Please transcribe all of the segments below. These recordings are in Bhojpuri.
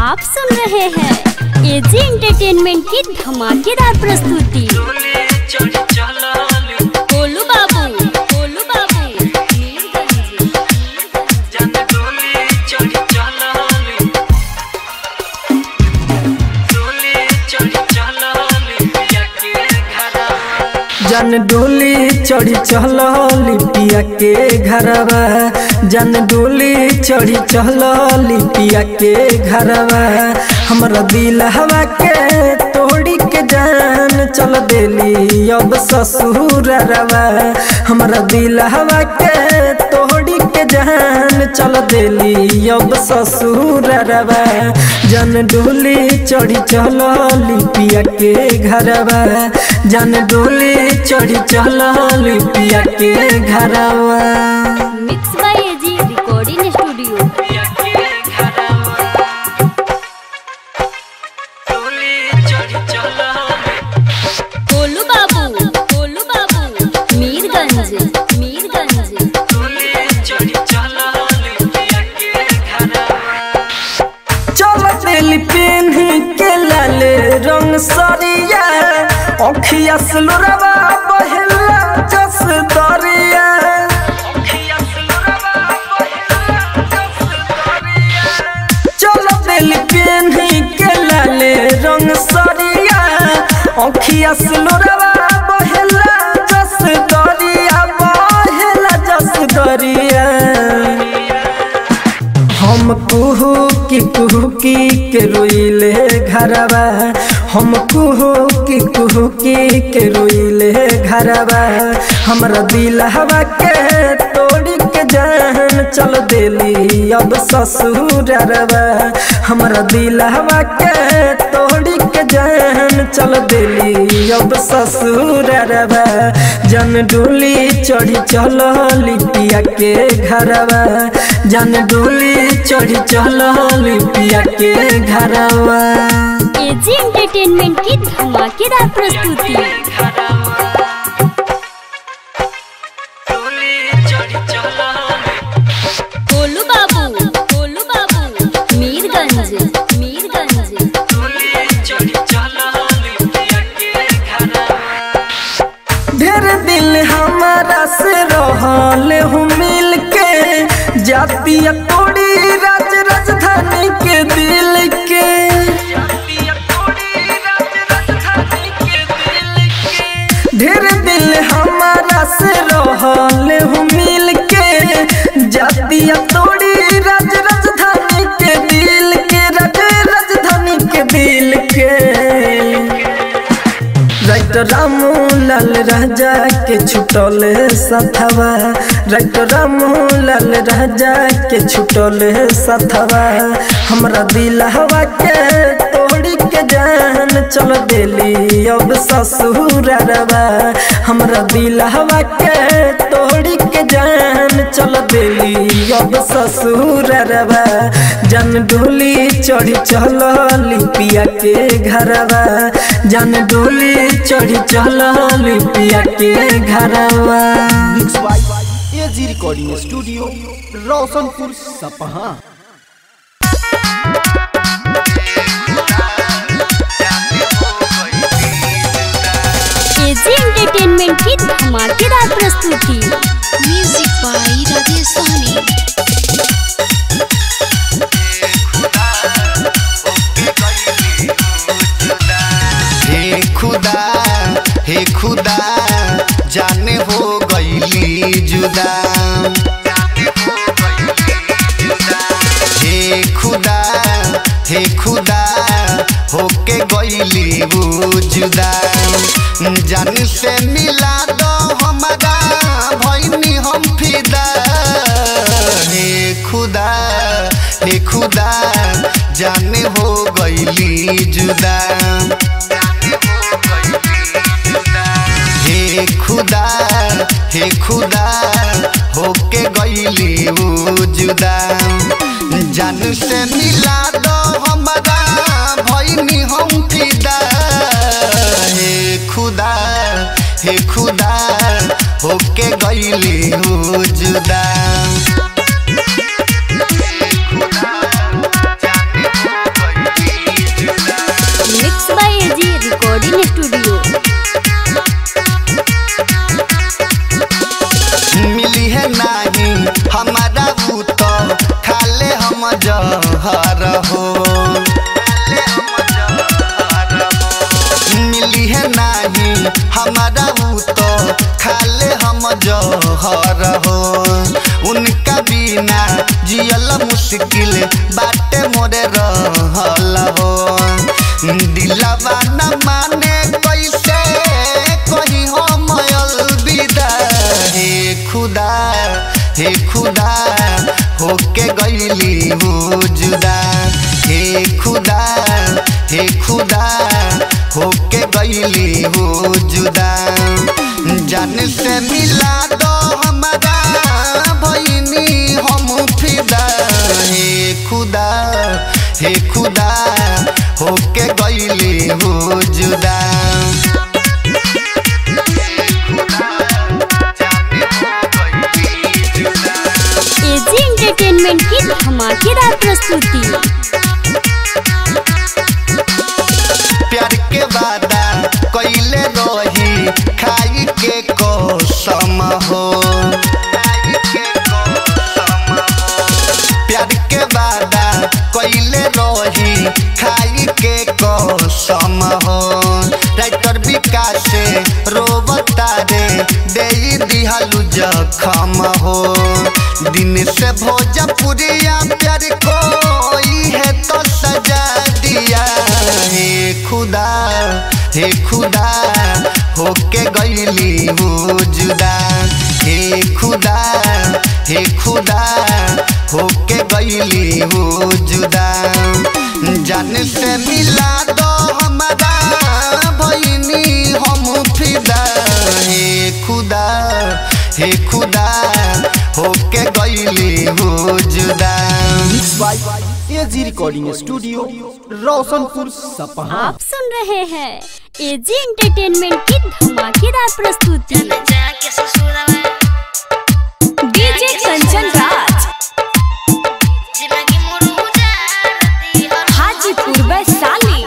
आप सुन रहे हैं एजी एंटरटेनमेंट की धमाकेदार प्रस्तुति गोलू बाबू गोलू बाबू मीरगंज जन डोली चढ़ी चल लिपिया के घरवा जन डोली चढ़ी चल लिपिया के घरवा हमरा दिल हवा के तोड़ी के जान चल देली अब ससुर रवा हमरा दिल हवा के तोड़ी के जान चल देली अब ससुर रवा जन डोली चढ़ी चल लिपिया के घरवा जन डोली चढ़ी चल लिपिया के घरवा mix by AG recording studio Golu Babu Golu बाबू मीरगंज मीरगंज चल दिल पेन के लाले रंग सरिया अखिया सुलरवा बहला जस दरिया चल दिल पेन के लाले रंग सरिया अखिया सुलरवा बहला जस दरिया बहला जस दरिया हम कुहू की कुहू की के रोइले घरवा हम कुहू की कुहू की के रोइले घरवा हमरा दिल हवा के तोड़ी के जान चल देली अब ससुर रवा हमरा दिल हवा के तोड़ी के जान चल देली अब ससुर रवा जन डोली चढ़ी चल लिपिया के घरवा जन डोली चढ़ी चल लिपिया के घरवा एजी एंटरटेनमेंट की धमाकेदार प्रस्तुति गोलू बाबू गोलू बाबू मीरगंज मीरगंज ढेर दिल हमारा से रहल हूँ मिल के जातिया तोड़ी राज राजधानी के दिल के ढेर दिल हमारा से रहल हूँ मिल के जातिया तोड़ी राज राजधानी के दिल के राज राजधानी के दिल के राइट रामू लाल राजा के छुटल सथवा राइट रामू लाल राजा के छुटल सथवा हमरा दिल हवा के तोड़ी के जान चल देली अब ससुर रवा हमरा दिल हवा के तोड़ी के जान चल देली अब ससुर रवा जन डोली चढ़ी चल लिपिया के घरवा जन डोली चढ़ी चल लिपिया के घरवा mix by AG recording studio Roshanpur Sapaha AG entertainment की धमाकेदार प्रस्तुति म्यूजिक बाय राजेश सहनी हे खुदा हे खुदा जाने हो गईली जुदा हे खुदा हे खुदा होके गईली वो जुदा जान से मिला दो हमारा भैनी हम फिदा हे खुदा हे खुदा जाने हो गईली जुदा हे खुदा हे खुदा होके गईली वो जुदा जान से मिला दो हमारा भैनी हम फिदा हे खुदा हे खुदा होके गईली वो जुदा दिलवा न माने कैसे कही हम अलविदा हे खुदा हे खुदा होके गईली हो जुदा हे खुदा हे खुदा होके गईली हो जुदा जान से मिला दो हमारा भईनी हम फिदा हे खुदा हे खुदा होके गईली हो जुदा एजी एंटरटेनमेंट की धमाकेदार प्रस्तुति प्यार के वादा कैले रही खाई के कसम हो प्यार के वादा कैले रही खाई के कसम हो राइटर विकास से रोबता रे दे दिहलु जखम हो दिन से भोजपुरिया प्यार कोई है तो सजा दिया हे खुदा हे खुदा होके गईली हो जुदा हे खुदा हे खुदा होके गईली हो जुदा जान से मिला दो हमारा भईनी हम फिदा हे खुदा हे खुदा होके गईली हो जुदा mix by AG recording studio Roshanpur Sapaha आप सुन रहे हैं एजी एंटरटेनमेंट की धमाकेदार प्रस्तुति डीजे कंचन राज हाजीपुर वैशाली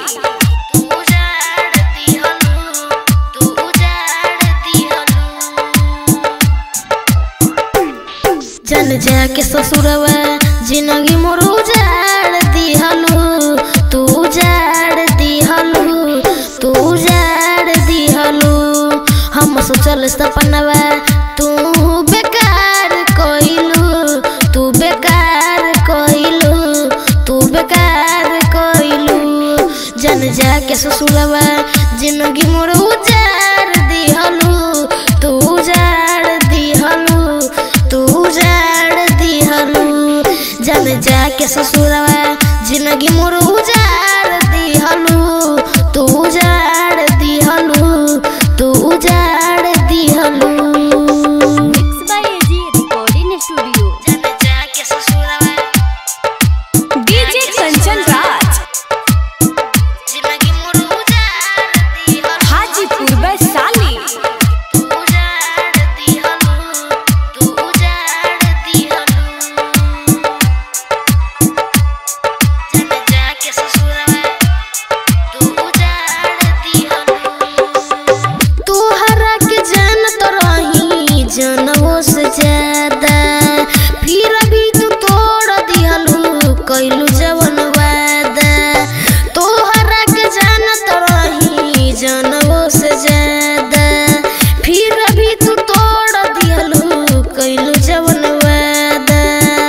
चल जाके ससुरवा जिंदगी मोर उजाड़ दिहलू तू उजाड़ दिहलू तू उजाड़ दिहलू हम सोचल सपनवा तू बेकार कइलू तू बेकार कइलू तू बेकार कइलू जन जाके ससुरवा जिंदगी मोर उजाड़ दिहलू तू उजाड़ दिहलू तू उजाड़ दिहलू जन जाके ससुरवा जिंदगी मोर उजाड़ दिहलू तू उजाड़ दिहलू तू उजाड़ दिहलू mix by AG recording studio जन जाके ससुरवा डीजे कंचन राज जिंदगी मोर उजाड़ दिहलू हाजीपुर वैशाली तू उजाड़ दिहलू तू उजाड़ दिहलू जन जाके ससुरवा तू उजाड़ दिहलू तू हरा के जान तो रही जनवो से ज्यादा फिर भी तू तोड़ दिहलू कैलू जवन वादा तू हरा के जान तो रही जनवो से ज्यादा फिर भी तू तोड़ दिहलू कैलू जवन वादा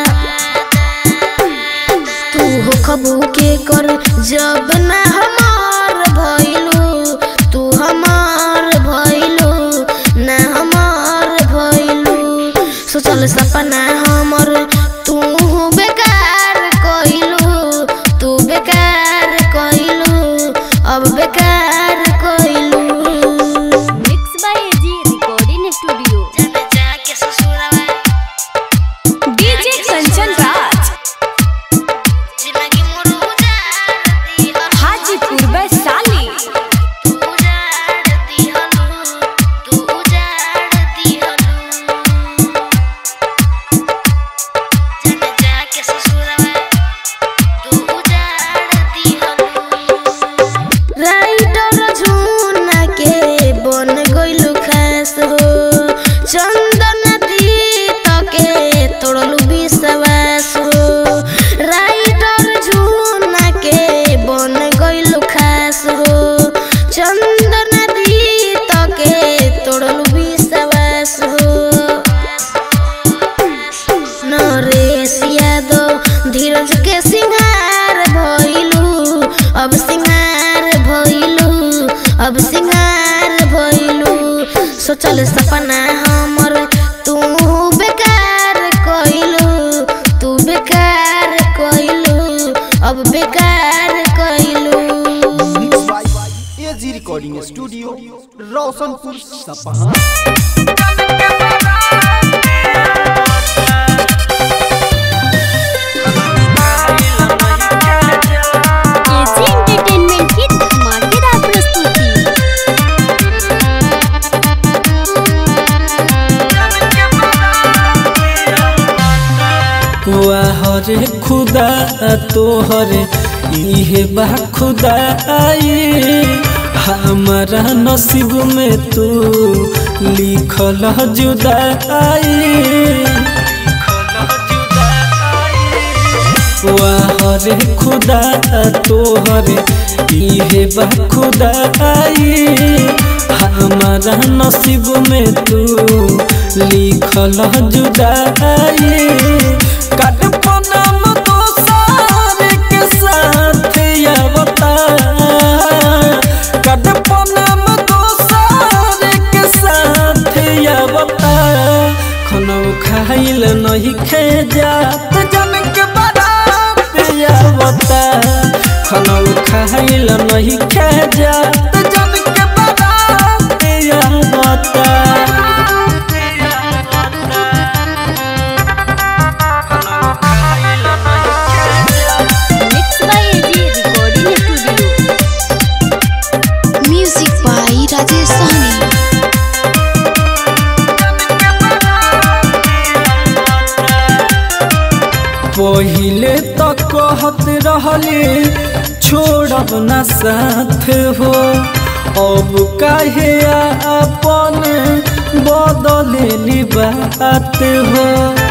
तू हो खबू के कर जब ना हमार भइलू तू हमार भइलू ना हमार भइलू सोचल सपना हमर तू बेकार कइलू तू बेकार कइलू अब बेकार कइलू mix by AG recording studio जन जाके ससुरवा डीजे कंचन राज जिंदगी मोर उजाड़ दिहलू हाजीपुर वैशाली तू उजाड़ दिहलू तू उजाड़ दिहलू जन जाके ससुरवा तू उजाड़ दिहलू राइटर झुना के बन गइलू खास हो चंदन दीत के तोड़लू विश्वास हो राइटर झुना के बन गइलू खास हो चंदन दीत के तोड़लू विश्वास हो नरेश यादव धीरज के सिंगार भइलू अब सिंगार सोचल सपना हमर तू बेकार कइलू तू बेकार कइलू अब बेकार कइलू mix by AG recording studio Roshanpur Sapaha AG entertainment की धमाकेदार प्रस्तुति वाहरे खुदा तोहरे इहे बा खुदाई हमारा नसीब में तू लिखल जुदाई वाहरे खुदा तोहरे इहे बा खुदाई हमारा नसीब में तू लिखल जुदाई कटपनम दोसार के साथ आवता कटपनम दोसार के साथ आवता खनौ खाइल नहीं खे जात जन के बारात आवता खनौ खाइल नहीं खे जात जन के बारात आवता mix by AG recording studio music by Rajesh Sahni पहिले तो कहत रहले छोड़ब न साथ हो अब काहे अपन बदलेली बात हो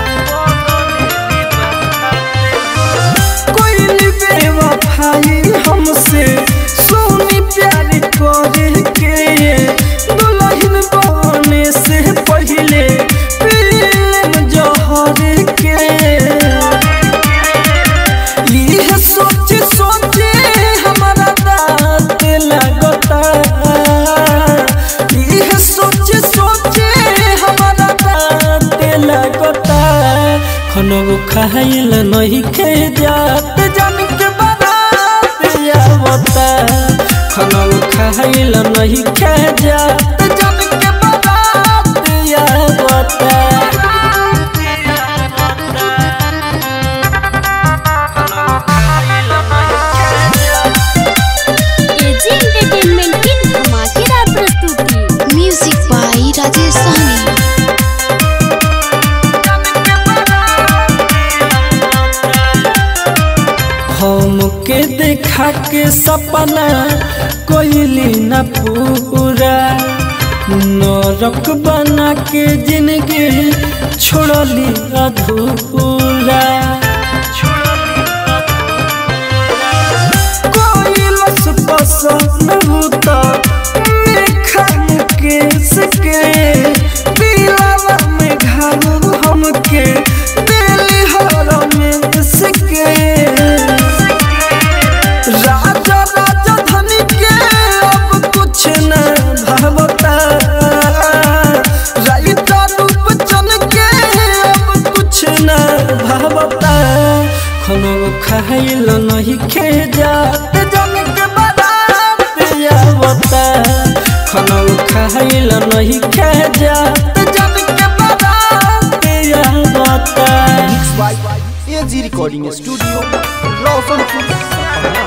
कोई बेवफाई हमसे सोनी प्यार करे के दुल्हन बने से पहले पीले जहर के यह सोच सोचे हमारा दांत लगता यह सोच सोचे हमारा दांत लगता खनो खाइल नहीं खे जात जन के बारात आवता खनो खाइल नहीं खे जात जन के बारात आवता एजी एंटरटेनमेंट की धमाकेदार प्रस्तुति म्यूजिक बाई राजेश सहनी हमके देखा के सपना कोइली न पूरा नरक बना के जिंदगी छोड़ली अधूरा कोई लस पसंद होता मेखा मुकेश के दिलावा में घालू हमके दिल हर में सके राजा राजा धनी के अब कुछ न भावता राइता रूप चल के अब कुछ न भावता खनो खाइल नहीं खे जात जन के बारात आवता खनो खाइल नहीं खे जात जन के बारात आवता mix by AG recording studio Roshanpur Sapaha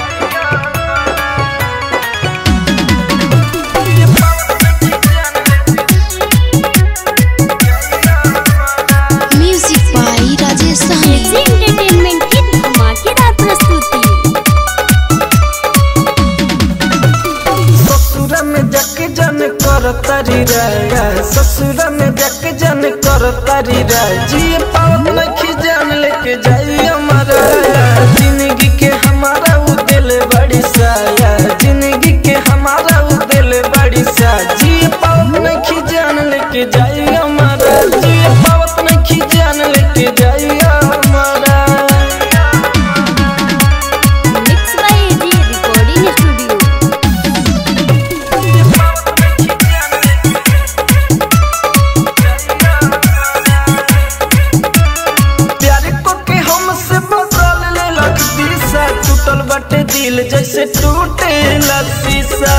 music by Rajesh Sahni AG entertainment की धमाकेदार प्रस्तुति ससुर में जक जन कर तारी राया ससुर में जक जन कर तारी राया जी पावत नखी जान लेके जाई हमारा जिंदगी के हमारा उ दिल बड़ी साया जिंदगी के हमारा उ दिल बड़ी सा जी पावत नखी जान लेके जाई हमारा जी पावत नखी जान लेके जाई हमारा mix by AG recording studio बाटे दिल जैसे टूटे शीशा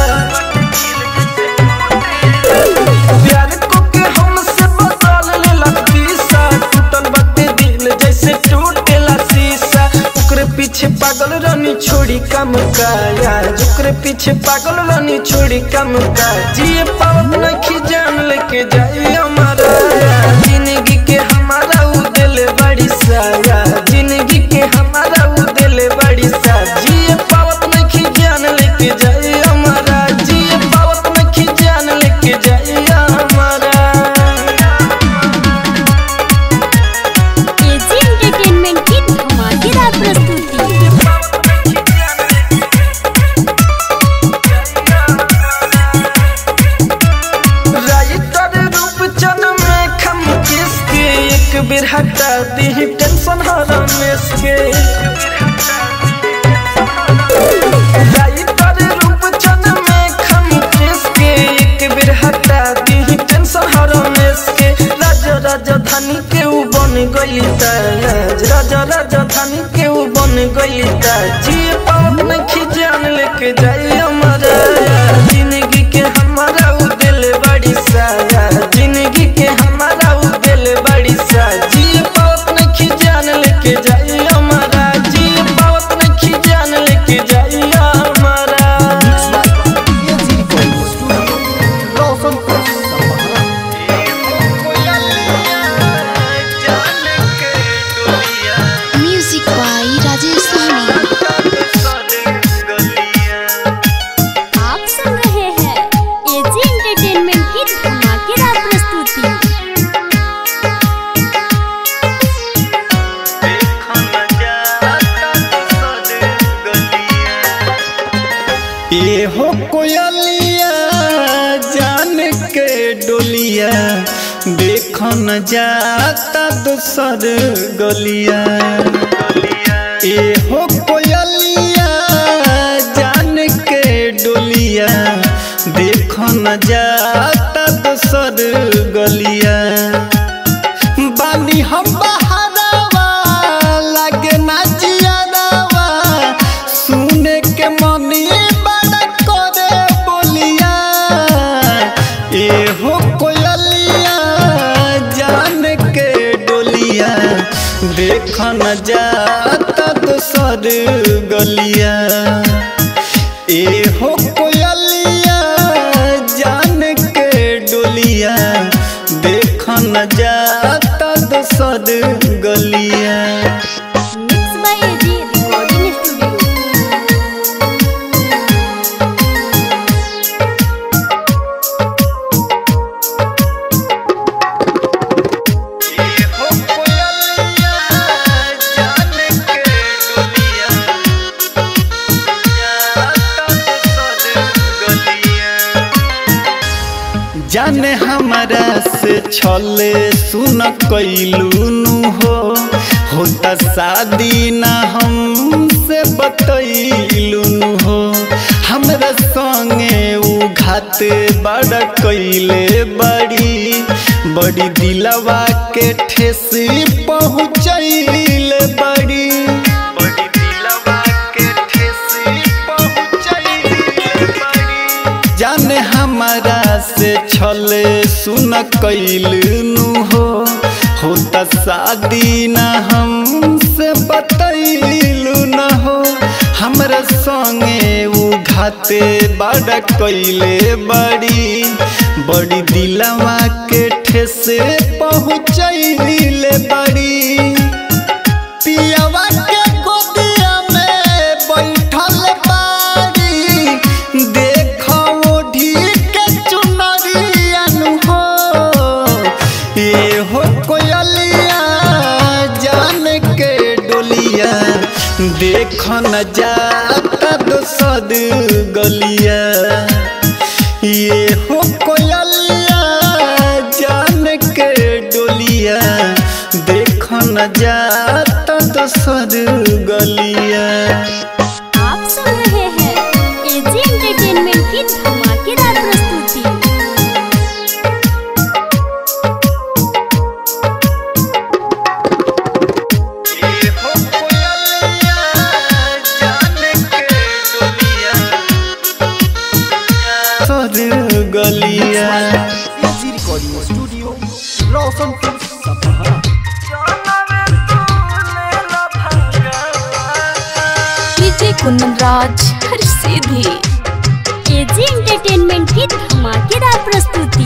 प्यार को के हमसे बदल ले शीशा टूटल बाटे दिल जैसे टूटे शीशा ओकरे पीछे पागल रानी छोड़ी कम का यार ओकरे पीछे पागल रानी छोड़ी कम का जिए पावत नहीं जान लेके जाए हमारा जिंदगी के हमारा उ दिल बड़ी साया जिंदगी के हमारा उ दिल बड़ी सा जिए पावत नहीं जान लेके जाए हमारा जिए पावत नहीं जान लेके जाए हमारा एजी एंटरटेनमेंट की धमाकेदार प्रस्तुति राइटर रूप चन में खम किसके एक बेर हटा दी टेंशन हरम इसके राइटर रूप चन में खम किसके एक बेर हटा दी टेंशन हरम इसके राजा राजधानी के ऊ बन गई ताज राजा राजधानी के ऊ बन गई ताज जी पावत नहीं जान लेके जाए हमारा जिंदगी के हमारा उ दिल बड़ी साया जिंदगी के हमारा उ दिल बड़ी सा जी पावत नहीं जान लेके जाए हमारा जी पावत नहीं जान लेके जाए हमारा AG recording studio Roshanpur Sapaha music by Rajesh सहनी आप सुन रहे हैं एजी एंटरटेनमेंट की धमाकेदार प्रस्तुति ये हो कोयलिया जान के डोलिया देख न जाता दूसर गलिया ये हो कोयलिया जान के डोलिया देख न जाता दूसर गलिया बानी हम बहारावा लगे ना जियारावा सुने के मनी बड़ा करे बोलिया ए हो कोयलिया जान के डोलिया देख न जाता दूसर गलिया ए हो कोयलिया जान के डोलिया देख न जाता दूसर गलिया mix by AG recording studio जाने हमारा से छले सुन कैलू नु हो होता शादी ना हमसे बतैलू नु हो हमरा संगे उ घात बड़ा कैले बड़ी बड़ी दिलवा के ठेस पहुँचैले बड़ी बड़ी दिलवा के ठेस पहुँचैले बड़ी जाने हमारा से छले सुन कैलू हो होता शादी ना हमसे बतैलू न हो हमरा संगे उ घाते बड़ा कैले बड़ी बड़ी दिलवा के ठेसे पहुँचैले बड़ी पियवा के गोदिया में बैठल बाड़ी देखो ओढ़ी के चुनरिया नु हो ये हो कोयलिया जान के डोलिया देख न जाता दोसर गलिया ये हो कोयलिया जान के डोलिया देख न जाता दोसर गलिया आप सुन रहे हैं एजी एंटरटेनमेंट की धमाकेदार प्रस्तुति ये हो कोयलिया जान के हर सीधी एजी एंटरटेनमेंट की धमाकेदार प्रस्तुति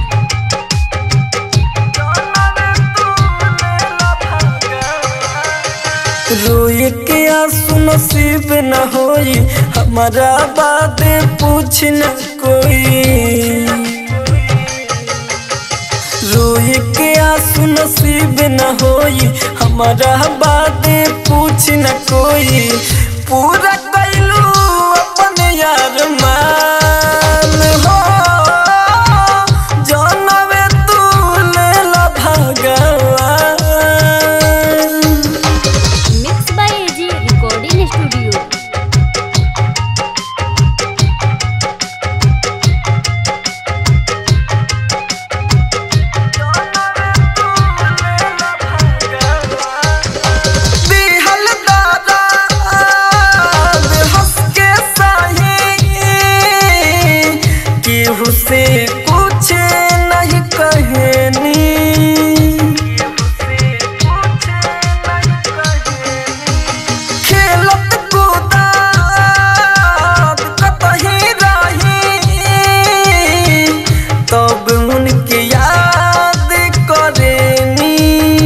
रोए के आंसू नसीब न होई हमारा बात पूछ न कोई रोए के आंसू नसीब न होई हमारा बात पूछ न कोई पूरा कैलू अपन यार मान हो जानवे तू लेला भगवान mix by AG recording studio दिहल दादा हंस के सही केहू से कुछ नहीं कहनी खेलत कूदत कतही रही तब उनके याद करेनी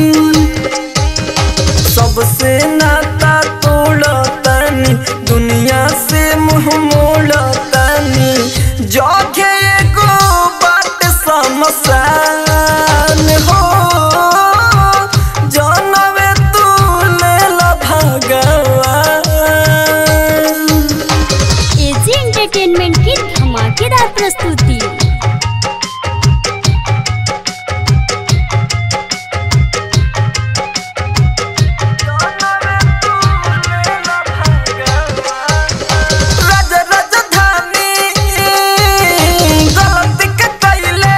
सबसे नाता तोड़तानी दुनिया से मुंह मोड़तानी जोगे एगो बात समसान हो जानवे तू लेला भगवान एजी एंटरटेनमेंट की धमाकेदार प्रस्तुति राज राजधानी गलती के कैले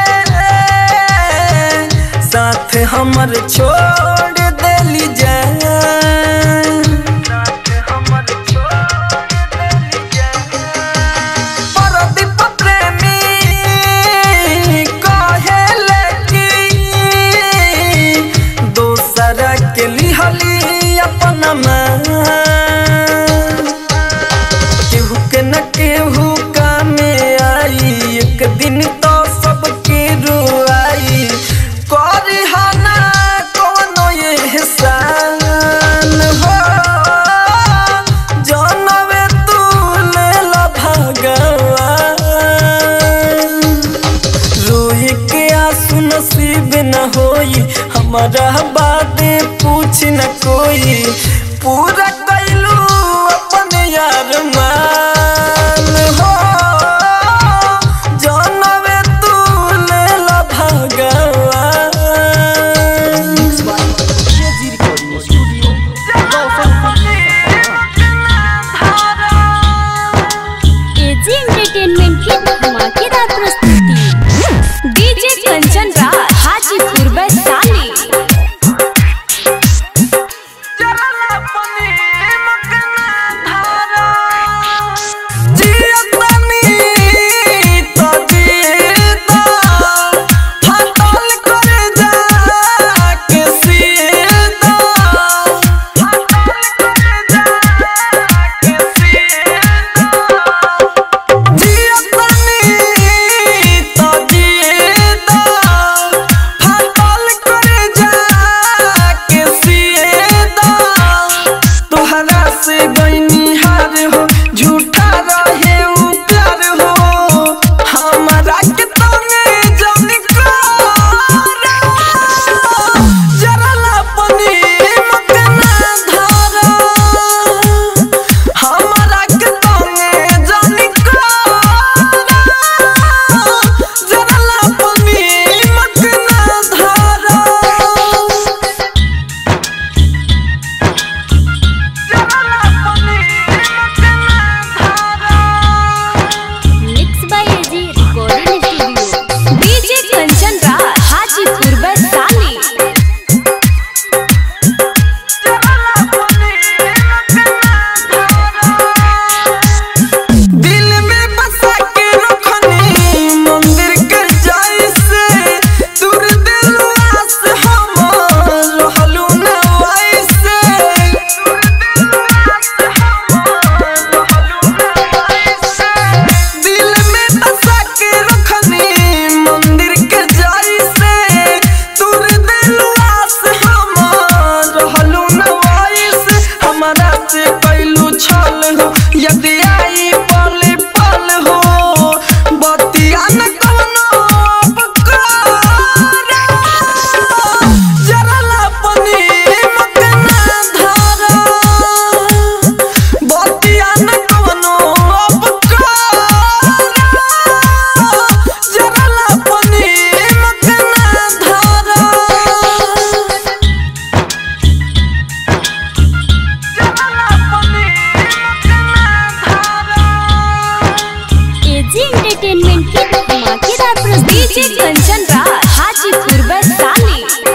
साथ हमर छोड़ देली जान परदीप प्रेमी कहेले कि दोसरा के लिहली अपन मान केहू के न केहू कामे आई एक दिन तो सबके रुआई करी हना कोनो एहसान हो जानवे तू लेला भगवान रोए के आंसू नसीब न होई हमारा बात पूछ न कोई पूरा कैलू अपन यार मान हो जानवे तू लेला भगवान KG recording studio Roshanpur AG entertainment की धमाकेदार प्रस्तुति डीजे कंचन राज हाजीपुर वैशाली जियतनी डीजे कंचन राज हाजीपुर वैशाली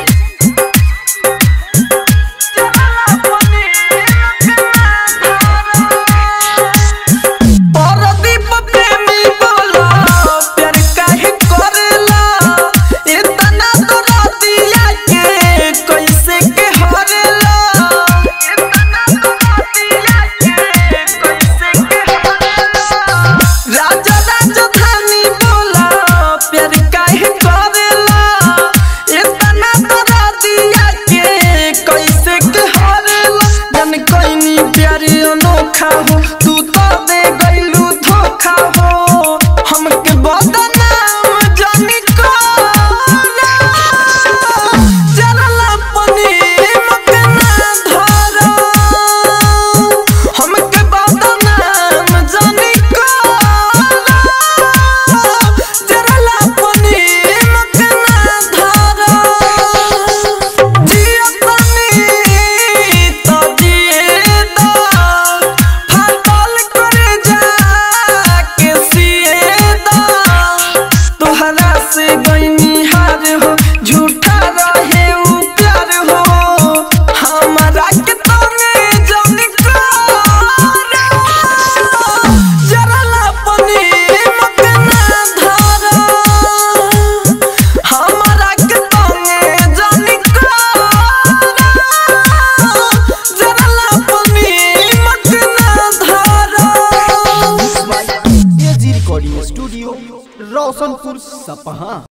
परदीप प्रेमी बोला प्यार काहे करेला इतना तोरा दिया के कैसे के हरेला इतना तोरा दिया के कैसे के हरेला राजा राजधानी बोला प्यार काहे करेला इतना तोरा दिया के कैसे के हरेला जन कोइनी प्यार अनोखा हो तू तो दे गइलू धोखा हो हमके बदनाम जानी को जरला पनी मके ना धरो हमके बदनाम जानी को जरला पनी मके ना धरो जिया पनी तो जिए दो फाटल करे जा के सिए दो तोहरा से गईनी हार हो झूठा रहे उ प्यार हो हमारा के तने जन करा जरला पनी मके ना धरो हमारा के तने जन करा जरला पनी मके ना धरो एजी रिकॉर्डिंग स्टूडियो रोशनपुर सपहा